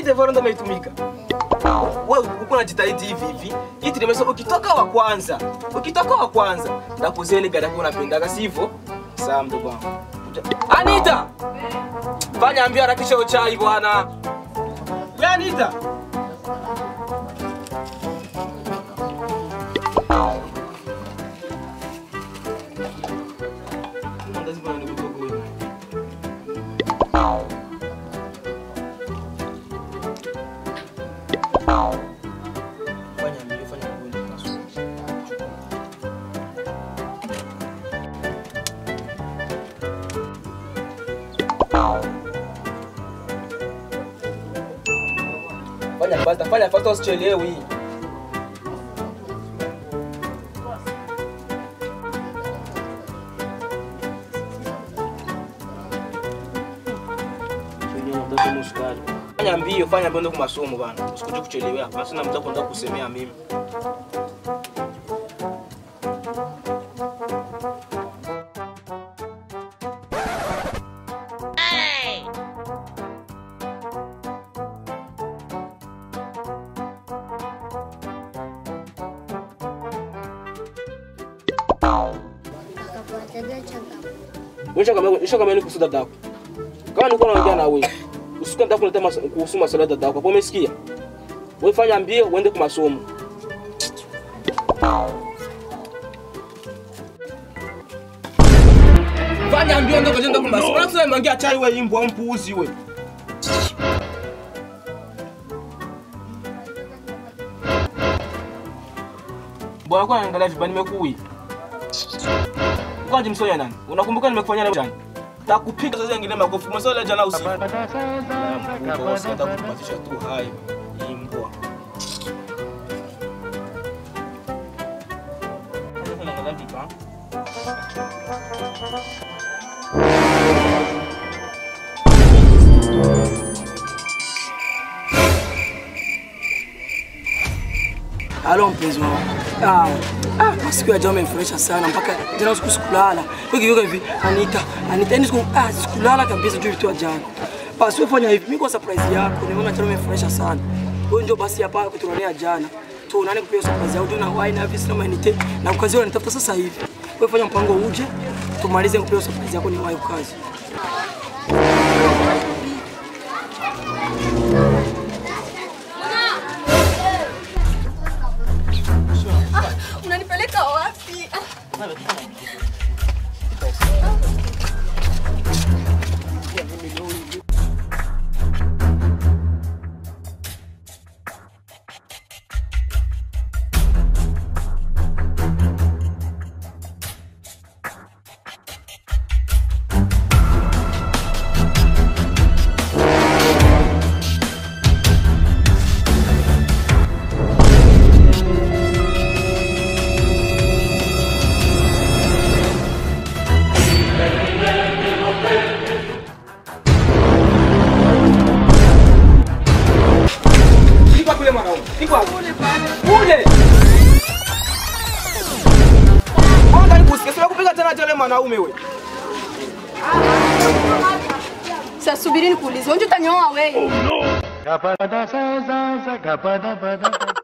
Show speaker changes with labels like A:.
A: devoir ndo umeitumika. Wewe uko unajitahidi hivi hivi. Iti nimesema ukitoka wa kwanza, ukitoka wa kwanza ndakuzia ile gari yako unapendaga sivyo? Sawa mdogo wangu. Anita! Fanya ambia harakisha hiyo chai bwana. Ya Anita! Mandazi bwana ni kutoka wewe. Fanya mbio, fanya mbio, tunasubiri. Fanya basta, fanya fasta usichelewi. Fanya mbio, fanya mbio ndo kwa masomo bana. Usikuje kuchelewa. Basi na mtako ndo kusemea mimi. Nisha kama nisha kama ni kuhusu dada yako. Kama nilikuwa naongea na wewe, usikuwa nataka kuleta mas, kuhusu masuala ya dada yako. Hapo umesikia? Wewe fanya mbio uende kwa masomo. Fanya mbio ndio kwenda kwa masomo. Unasema unaongea chai wewe imbwa mpuuzi wewe. Bwana kwa naangalia vibani nimekui. Kwaje msoya nani? Unakumbuka nimekufanyia na jana? Takupiga sasa ingine makofi. Msoya jana usiku. Mkubwa sasa takupatisha tu hai. Imbwa. Unaangalia vibani.
B: Halo mpenzi wangu. Ah, ah, masiku ya jana umenifurahisha sana mpaka jana usiku sikulala. Kwa hiyo hivi Anita, Anita yani siku ah sikulala kabisa juu vitu vya jana. Basi wewe fanya hivi, mimi kwa surprise yako nimeona jana umenifurahisha sana. Wewe ndio basi hapa kutuonea jana. Tuonane kupiga surprise yako na wine na visi na Anita na ukazi wanitafuta sasa hivi. Wewe fanya mpango uje tumalize kupiga surprise yako ni wapi kazi.
C: Unanipeleka wapi?
A: Iko kule mwanaume. Iko kule pale. Kule. Kwanza nikusikia sio kupiga tena tele mwanaume wewe.
C: Sasa subiri nikuulize, unje utanyoa wewe?
D: Gapada sa sa sa gapada pada pada